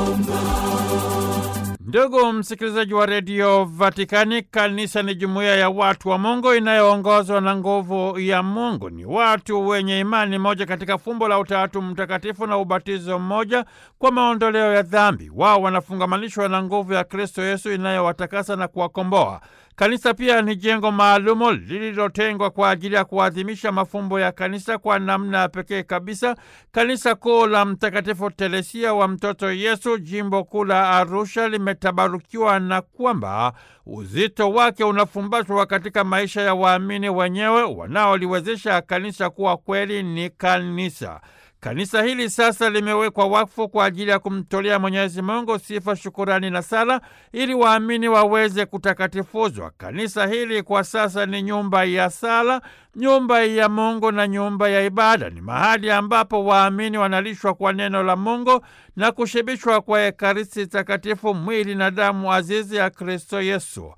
Ndugu msikilizaji wa redio Vatikani, kanisa ni jumuiya ya watu wa Mungu inayoongozwa na nguvu ya Mungu. Ni watu wenye imani moja katika fumbo la Utatu Mtakatifu na ubatizo mmoja kwa maondoleo ya dhambi. Wao wanafungamanishwa na nguvu ya Kristo Yesu inayowatakasa na kuwakomboa. Kanisa pia ni jengo maalumu lililotengwa kwa ajili ya kuadhimisha mafumbo ya kanisa kwa namna ya pekee kabisa. Kanisa kuu la Mtakatifu Teresia wa Mtoto Yesu, jimbo kuu la Arusha, limetabarukiwa na kwamba uzito wake unafumbatwa katika maisha ya waamini wenyewe wanaoliwezesha kanisa kuwa kweli ni kanisa. Kanisa hili sasa limewekwa wakfu kwa ajili ya kumtolea Mwenyezi Mungu sifa, shukurani na sala ili waamini waweze kutakatifuzwa. Kanisa hili kwa sasa ni nyumba ya sala, nyumba ya Mungu na nyumba ya ibada. Ni mahali ambapo waamini wanalishwa kwa neno la Mungu na kushibishwa kwa Ekaristi Takatifu, mwili na damu azizi ya Kristo Yesu.